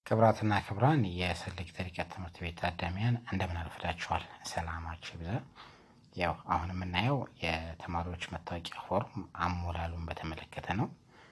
ክብራትና ክብራን የሰሌክት ርቀት ትምህርት ቤት ታዳሚያን እንደምን አርፍዳችኋል? ሰላማችሁ ይብዛ። ያው አሁን የምናየው የተማሪዎች መታወቂያ ፎርም አሞላሉን በተመለከተ ነው።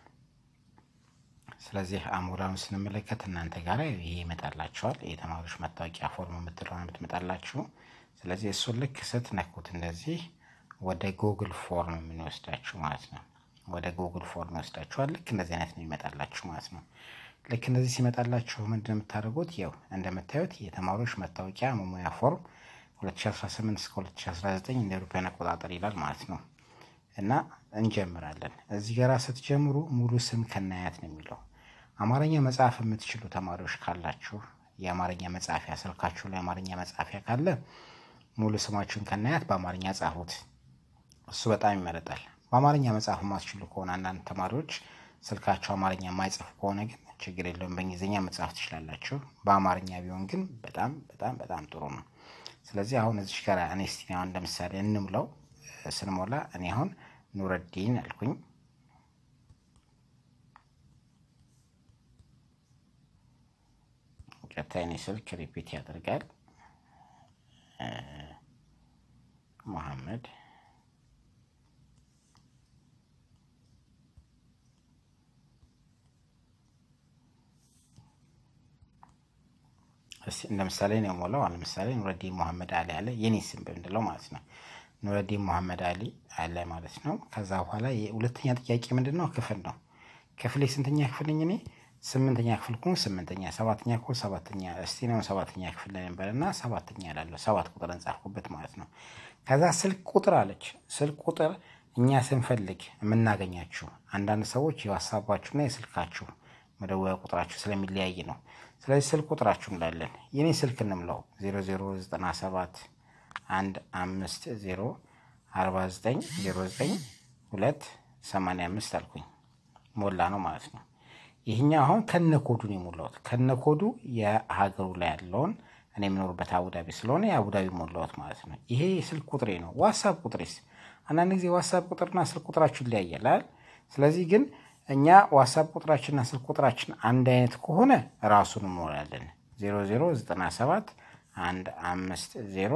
ስለዚህ አሞላሉን ስንመለከት እናንተ ጋር ይሄ ይመጣላችኋል። የተማሪዎች መታወቂያ ፎርም የምትለውን የምትመጣላችሁ። ስለዚህ እሱን ልክ ስትነኩት እንደዚህ ወደ ጉግል ፎርም የምንወስዳችሁ ማለት ነው። ወደ ጉግል ፎርም ይወስዳችኋል። ልክ እንደዚህ አይነት ነው ይመጣላችሁ ማለት ነው። ልክ እንደዚህ ሲመጣላችሁ ምንድን የምታደርጉት ያው እንደምታዩት የተማሪዎች መታወቂያ መሙያ ፎርም 2018 እስከ 2019 እንደ አውሮፓውያን አቆጣጠር ይላል ማለት ነው። እና እንጀምራለን። እዚህ ጋር ስትጀምሩ ሙሉ ስም ከናያት ነው የሚለው። አማርኛ መጽሐፍ የምትችሉ ተማሪዎች ካላችሁ የአማርኛ መጻፊያ ስልካችሁ ላይ አማርኛ መጻፊያ ካለ ሙሉ ስማችሁን ከናያት በአማርኛ ጻፉት። እሱ በጣም ይመረጣል። በአማርኛ መጻፍ የማትችሉ ከሆነ አንዳንድ ተማሪዎች ስልካቸው አማርኛ የማይጽፉ ከሆነ ግን ችግር የለውም፣ በእንግሊዝኛ መጻፍ ትችላላችሁ። በአማርኛ ቢሆን ግን በጣም በጣም በጣም ጥሩ ነው። ስለዚህ አሁን እዚሽ ጋር እኔ እስቲ አሁን ለምሳሌ እንምለው ስንሞላ እኔ አሁን ኑረዲን አልኩኝ። ቀጥታ የኔ ስልክ ሪፒት ያደርጋል። መሐመድ እንደ ምሳሌ ነው የሞላው። አሁን ለምሳሌ ኑረዲን መሐመድ አሊ አለ የኔ ስም በምንለው ማለት ነው። ኑረዲን መሐመድ አሊ አለ ማለት ነው። ከዛ በኋላ ሁለተኛ ጥያቄ ምንድን ነው? ክፍል ነው። ክፍል የስንተኛ ክፍል ነኝ እኔ? ስምንተኛ ክፍል ኩን ስምንተኛ፣ ሰባተኛ ኩን ሰባተኛ። እስቲ ነው ሰባተኛ ክፍል ላይ ነበር እና ሰባተኛ ላለሁ ሰባት ቁጥር እንጻፍኩበት ማለት ነው። ከዛ ስልክ ቁጥር አለች። ስልክ ቁጥር እኛ ስንፈልግ የምናገኛችሁ አንዳንድ ሰዎች የዋሳባችሁና የስልካችሁ መደወያ ቁጥራችሁ ስለሚለያይ ነው። ስለዚህ ስልክ ቁጥራችሁ እንላለን። የኔ ስልክ እንምለው 0097 አንድ አምስት ዜሮ አርባ ዘጠኝ ዜሮ ዘጠኝ ሁለት ሰማንያ አምስት አልኩኝ ሞላ ነው ማለት ነው። ይህኛው አሁን ከነኮዱ ነው የሞላሁት። ከነኮዱ የሀገሩ ላይ ያለውን እኔ የምኖርበት አቡዳቢ ስለሆነ የአቡዳቢ ሞላሁት ማለት ነው። ይሄ የስልክ ቁጥሬ ነው። ዋትሳፕ ቁጥሬስ አንዳንድ ጊዜ ዋትሳፕ ቁጥርና ስልክ ቁጥራችሁ ይለያያል። ስለዚህ ግን እኛ ዋትሳፕ ቁጥራችንና ስልክ ቁጥራችን አንድ አይነት ከሆነ ራሱን እንሞላለን። 0097 አንድ አምስት ዜሮ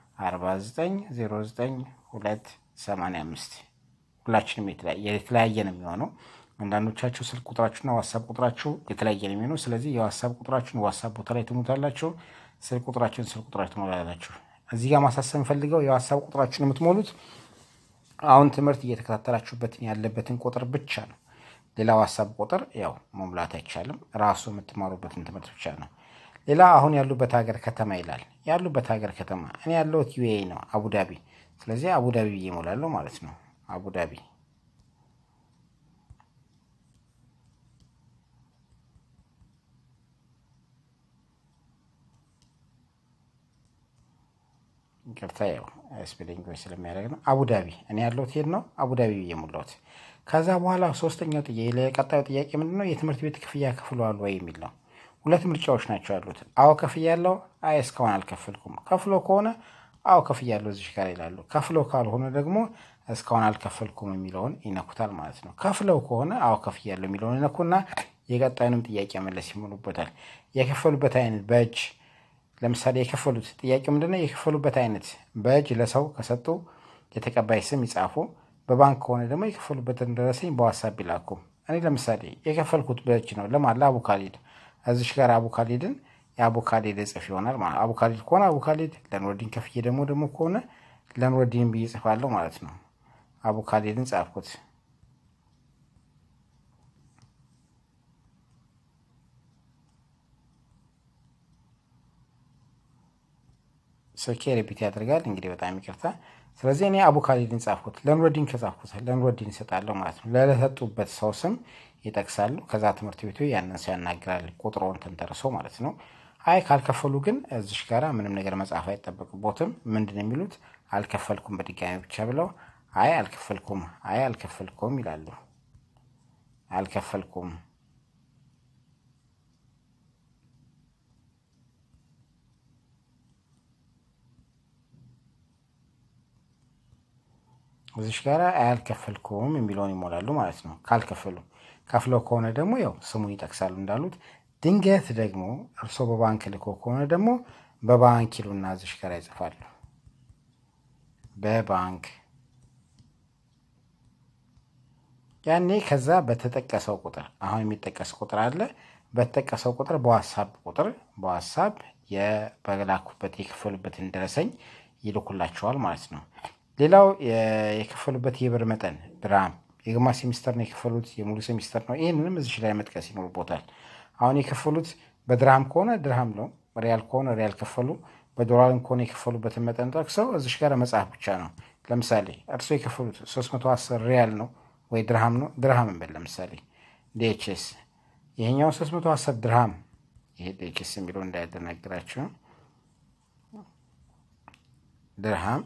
4909 ሁላችንም የተለያየ ነው የሚሆነው። አንዳንዶቻችሁ ስልክ ቁጥራችሁና ዋትሳፕ ቁጥራችሁ የተለያየ ነው የሚሆነው። ስለዚህ የዋትሳፕ ቁጥራችሁን ዋትሳፕ ቦታ ላይ ትሞታላችሁ፣ ስልክ ቁጥራችሁን ስልክ ቁጥራችሁ ትሞላላችሁ። እዚህ ጋር ማሳሰብ ፈልገው የዋትሳፕ ቁጥራችሁን የምትሞሉት አሁን ትምህርት እየተከታተላችሁበትን ያለበትን ቁጥር ብቻ ነው። ሌላ ዋትሳፕ ቁጥር ያው መሙላት አይቻልም። ራሱ የምትማሩበትን ትምህርት ብቻ ነው። ሌላ አሁን ያሉበት ሀገር ከተማ ይላል። ያሉበት ሀገር ከተማ እኔ ያለሁት ዩኤኢ ነው፣ አቡዳቢ። ስለዚህ አቡዳቢ ብዬ እሞላለሁ ማለት ነው። አቡዳቢ ይቅርታ፣ ያው ስፔሊንግ ስለሚያደርግ ነው። አቡዳቢ እኔ ያለሁት ሄድ ነው፣ አቡዳቢ ብዬ እሞላሁት። ከዛ በኋላ ሶስተኛው ቀጣዩ ጥያቄ ምንድን ነው? የትምህርት ቤት ክፍያ ከፍለዋል ወይ የሚል ነው። ሁለት ምርጫዎች ናቸው ያሉት። አዎ ከፍያለሁ፣ አይ እስካሁን አልከፈልኩም። ከፍሎ ከሆነ አዎ ከፍያለሁ እዚህ ጋር ይላሉ። ከፍለው ካልሆነ ደግሞ እስካሁን አልከፈልኩም የሚለውን ይነኩታል ማለት ነው። ከፍለው ከሆነ አዎ ከፍያለሁ የሚለውን ይነኩና የቀጣዩንም ጥያቄ መለስ ይሞሉበታል። የከፈሉበት አይነት በእጅ ለምሳሌ የከፈሉት ጥያቄ ምንድነው? የከፈሉበት አይነት በእጅ ለሰው ከሰጡ የተቀባይ ስም ይጻፉ። በባንክ ከሆነ ደግሞ የከፈሉበትን ደረሰኝ በዋትሳፕ ይላኩ። እኔ ለምሳሌ የከፈልኩት በእጅ ነው። ለማን? ለአቡካሊድ እዚሽ ጋር አቡካሊድን የአቡካሊድ እጽፍ ይሆናል ማለት አቡካሊድ ከሆነ አቡካሊድ ለኑረዲን ከፍዬ ደግሞ ደግሞ ከሆነ ለኑረዲን ብዬ ጽፋለሁ ማለት ነው። አቡካሊድን ጻፍኩት። ስልኬ ሪፒት ያደርጋል። እንግዲህ በጣም ይቅርታ። ስለዚህ እኔ አቡካሊድን ጻፍኩት። ለኑረዲን ከጻፍኩት ለኑረዲን ይሰጣለሁ ማለት ነው። ለተሰጡበት ሰው ስም ይጠቅሳሉ። ከዛ ትምህርት ቤቱ ያንን ሰው ያናግራል፣ ቁጥሮን ተንተርሶ ማለት ነው። አይ ካልከፈሉ ግን እዚሽ ጋራ ምንም ነገር መጻፍ አይጠበቅቦትም። ምንድን የሚሉት አልከፈልኩም በድጋሚ ብቻ ብለው አይ አልከፈልኩም፣ አይ አልከፈልኩም ይላሉ። አልከፈልኩም እዚሽ ጋር አያልከፈልኩም የሚለውን ይሞላሉ ማለት ነው። ካልከፈሉ ከፍለው ከሆነ ደግሞ ያው ስሙን ይጠቅሳሉ እንዳሉት ድንገት ደግሞ እርስዎ በባንክ ልኮ ከሆነ ደግሞ በባንክ ይሉና እዚሽ ጋር ይጽፋሉ። በባንክ ያኔ ከዛ በተጠቀሰው ቁጥር አሁን የሚጠቀስ ቁጥር አለ። በተጠቀሰው ቁጥር በዋትሳፕ ቁጥር በዋትሳፕ በላኩበት የከፈሉበትን ደረሰኝ ይልኩላቸዋል ማለት ነው። ሌላው የከፈሉበት የብር መጠን ድራም የግማሽ ሴሚስተር ነው የከፈሉት፣ የሙሉ ሴሚስተር ነው። ይህንንም እዚሽ ላይ መጥቀስ ይኖርቦታል። አሁን የከፈሉት በድርሃም ከሆነ ድርሃም ነው፣ ሪያል ከሆነ ሪያል ከፈሉ፣ በዶላርም ከሆነ የከፈሉበትን መጠን ጠቅሰው እዚሽ ጋር መጽሐፍ ብቻ ነው። ለምሳሌ እርስዎ የከፈሉት 310 ሪያል ነው ወይ ድርሃም ነው፣ ድርሃም እንበል ለምሳሌ ዲኤችኤስ ይሄኛው 310 ድርሃም ይሄ ዲኤችኤስ የሚለው እንዳያደናግራቸው ድርሃም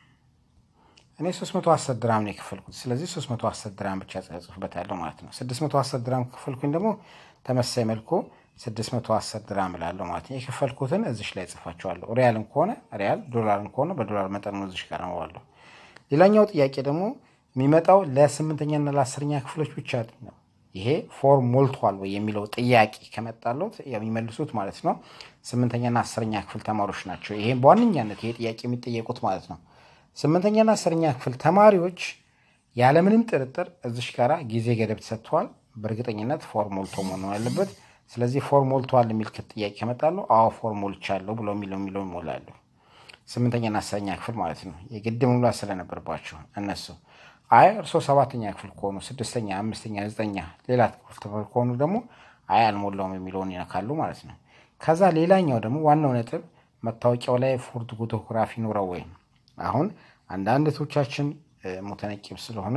እኔ 310 ድራም ነው የከፈልኩት። ስለዚህ 310 ድራም ብቻ ጽፍበታለሁ ማለት ነው። 610 ድራም ከፈልኩኝ ደግሞ ተመሳሳይ መልኩ 610 ድራም እላለሁ ማለት ነው። የከፈልኩትን እዚሽ ላይ ጽፋቸዋለሁ። ሪያልም ከሆነ ሪያል፣ ዶላርም ከሆነ በዶላር መጠን ነው እዚሽ ጋር ነው። ሌላኛው ጥያቄ ደግሞ የሚመጣው ለስምንተኛና ለአስረኛ ክፍሎች ብቻ ነው። ይሄ ፎርም ሞልቷል ወይ የሚለው ጥያቄ ከመጣለት የሚመልሱት ማለት ነው ስምንተኛና አስረኛ ክፍል ተማሪዎች ናቸው። ይሄ በዋነኛነት ይሄ ጥያቄ የሚጠየቁት ማለት ነው። ስምንተኛና አስረኛ ክፍል ተማሪዎች ያለምንም ጥርጥር እዚሽ ጋራ ጊዜ ገደብ ተሰጥተዋል። በእርግጠኝነት ፎርም ሞልቶ መሆን ያለበት። ስለዚህ ፎርም ሞልተዋል የሚል ጥያቄ ከመጣሉ አዎ ፎርም ሞልቻለሁ ብሎ የሚለው የሚለው ይሞላሉ። ስምንተኛና አስረኛ ክፍል ማለት ነው። የግድ መሙላት ስለነበርባቸው እነሱ አይ እርስዎ ሰባተኛ ክፍል ከሆኑ ስድስተኛ፣ አምስተኛ፣ ዘጠኛ ሌላ ክፍል ከሆኑ ደግሞ አይ አልሞላውም የሚለውን ይነካሉ ማለት ነው። ከዛ ሌላኛው ደግሞ ዋናው ነጥብ መታወቂያው ላይ ፎርድ ፎቶግራፊ ኑረው ወይም አሁን አንዳንድ እህቶቻችን ሙተነቂብ ስለሆኑ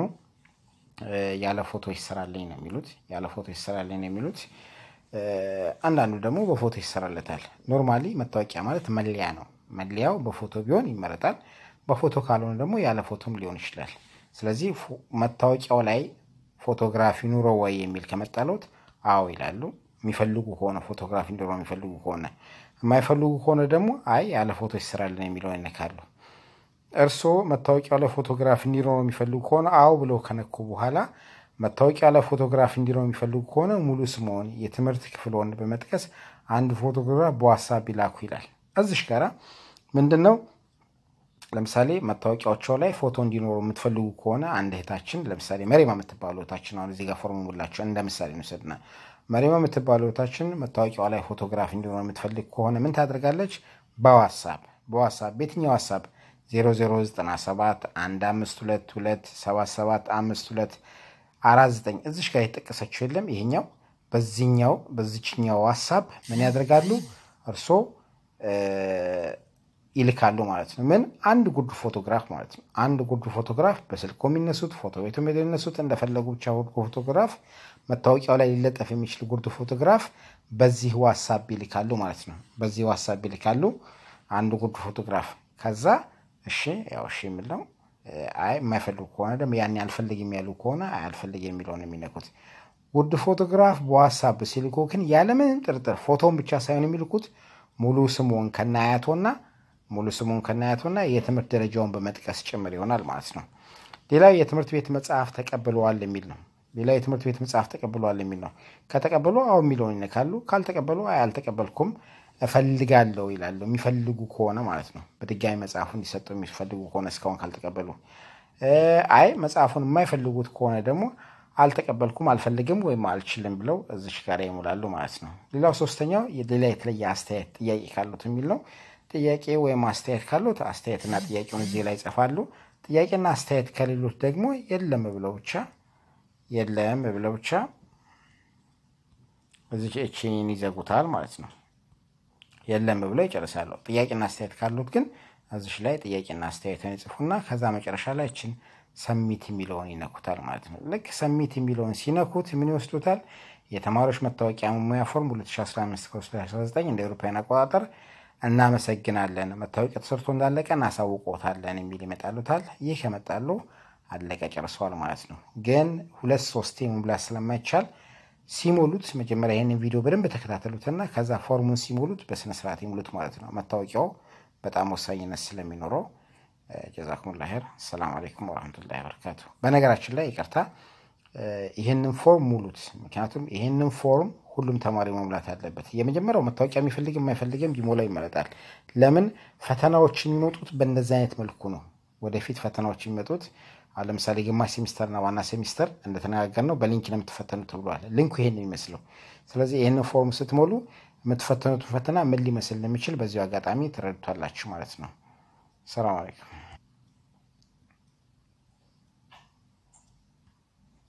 ያለ ፎቶ ይሰራልኝ ነው የሚሉት። ያለ ፎቶ ይሰራልኝ ነው የሚሉት። አንዳንዱ ደግሞ በፎቶ ይሰራለታል። ኖርማሊ መታወቂያ ማለት መለያ ነው። መለያው በፎቶ ቢሆን ይመረጣል። በፎቶ ካልሆነ ደግሞ ያለ ፎቶም ሊሆን ይችላል። ስለዚህ መታወቂያው ላይ ፎቶግራፊ ኑሮ ወይ የሚል ከመጣለት አዎ ይላሉ። የሚፈልጉ ከሆነ ፎቶግራፊ እንዲኖረው የሚፈልጉ ከሆነ የማይፈልጉ ከሆነ ደግሞ አይ ያለ ፎቶ ይሰራልን የሚለውን ይነካሉ። እርስዎ መታወቂያው ላይ ፎቶግራፍ እንዲኖረው የሚፈልጉ ከሆነ አዎ ብለው ከነኩ በኋላ መታወቂያ ላይ ፎቶግራፍ እንዲኖረው የሚፈልጉ ከሆነ ሙሉ ስምዎን፣ የትምህርት ክፍልዎን በመጥቀስ አንድ ፎቶግራፍ በዋትሳፕ ይላኩ ይላል። እዚሽ ጋራ ምንድን ነው ለምሳሌ መታወቂያዎቸው ላይ ፎቶ እንዲኖሩ የምትፈልጉ ከሆነ አንድ እህታችን ለምሳሌ መሬማ የምትባሉ እህታችን አሁን እዚህ ጋር ፎርም ሙላቸው እንደ ምሳሌ እንውሰድና መሬማ የምትባሉ እህታችን መታወቂያዋ ላይ ፎቶግራፍ እንዲኖር የምትፈልግ ከሆነ ምን ታደርጋለች? በዋትሳፕ በዋትሳፕ በየትኛው ዋትሳፕ 0097 1522 77 52 49 እዚሽ ጋር የተጠቀሰችው የለም ይሄኛው በዚህኛው በዚችኛው ዋትሳፕ ምን ያደርጋሉ እርስዎ ይልካሉ ማለት ነው። ምን አንድ ጉድ ፎቶግራፍ ማለት ነው። አንድ ጉድ ፎቶግራፍ በስልኮ የሚነሱት ፎቶ ቤቱ የሚነሱት እንደፈለጉ ብቻ ጉድ ፎቶግራፍ መታወቂያው ላይ ሊለጠፍ የሚችል ጉርድ ፎቶግራፍ በዚህ ዋትሳፕ ይልካሉ ማለት ነው። በዚህ ዋትሳፕ ይልካሉ አንድ ጉድ ፎቶግራፍ። ከዛ እሺ ያው እሺ የሚለው አይ የማይፈልጉ ከሆነ ደግሞ ያን አልፈልግም ያሉ ከሆነ አይ አልፈልግም የሚለውን የሚነኩት ጉድ ፎቶግራፍ በዋትሳፕ ሲልኩ ግን ያለምንም ጥርጥር ፎቶን ብቻ ሳይሆን የሚልኩት ሙሉ ስሙን ከናያቶና ሙሉ ስሙን ከናያቶና የትምህርት ደረጃውን በመጥቀስ ጭምር ይሆናል ማለት ነው። ሌላው የትምህርት ቤት መጽሐፍ ተቀብለዋል የሚል ነው። ሌላው የትምህርት ቤት መጽሐፍ ተቀብለዋል የሚል ነው። ከተቀበሉ አዎ የሚለውን ይነካሉ። ካልተቀበሉ አይ አልተቀበልኩም እፈልጋለሁ ይላሉ። የሚፈልጉ ከሆነ ማለት ነው። በድጋሚ መጽሐፉ እንዲሰጡ የሚፈልጉ ከሆነ እስካሁን ካልተቀበሉ፣ አይ መጽሐፉን የማይፈልጉት ከሆነ ደግሞ አልተቀበልኩም፣ አልፈልግም ወይም አልችልም ብለው እዚሽ ጋር ይሙላሉ ማለት ነው። ሌላው ሶስተኛው ሌላ የተለየ አስተያየት ጥያቄ ካሉት የሚል ነው። ጥያቄ ወይም አስተያየት ካሉት አስተያየትና ጥያቄውን እዚህ ላይ ይጽፋሉ። ጥያቄና አስተያየት ከሌሎት ደግሞ የለም ብለው ብቻ የለም ብለው ብቻ እዚህ እችን ይዘጉታል ማለት ነው። የለም ብለው ይጨርሳሉ። ጥያቄና አስተያየት ካሉት ግን እዚሽ ላይ ጥያቄና አስተያየትን ይጽፉና ከዛ መጨረሻ ላይ እችን ሰሚት የሚለውን ይነኩታል ማለት ነው። ልክ ሰሚት የሚለውን ሲነኩት ምን ይወስዱታል? የተማሪዎች መታወቂያ መሙያ ፎርም 2015/2019 እንደ አውሮፓውያን አቆጣጠር እናመሰግናለን፣ መታወቂያ ተሰርቶ እንዳለቀ እናሳውቆታለን የሚል ይመጣሉታል። ይህ ከመጣሉ አለቀ ጨርሰዋል ማለት ነው። ግን ሁለት ሶስቴ መሙላት ስለማይቻል ሲሞሉት መጀመሪያ ይህንን ቪዲዮ በደንብ ተከታተሉትና ከዛ ፎርሙን ሲሞሉት በስነስርዓት ይሙሉት ማለት ነው። መታወቂያው በጣም ወሳኝነት ስለሚኖረው ጀዛኩሙላ ኸይር። አሰላሙ አለይኩም ወረህመቱላሂ ወበረካቱ። በነገራችን ላይ ይቅርታ፣ ይህንን ፎርም ሙሉት። ምክንያቱም ይህንን ፎርም ሁሉም ተማሪ መሙላት ያለበት። የመጀመሪያው መታወቂያ የሚፈልግም የማይፈልግም ቢሞላው ይመረጣል። ለምን ፈተናዎች የሚመጡት በእንደዚህ አይነት መልኩ ነው። ወደፊት ፈተናዎች የሚመጡት አሁን ለምሳሌ ግማሽ ሴሚስተርና ዋና ሴሚስተር እንደተነጋገርነው በሊንክ ነው የምትፈተኑት ተብሏል። ሊንኩ ይሄን ነው የሚመስለው። ስለዚህ ይህንን ፎርም ስትሞሉ የምትፈተኑትን ፈተና ምን ሊመስል እንደሚችል በዚሁ አጋጣሚ ትረዱታላችሁ ማለት ነው። ሰላም አለይኩም።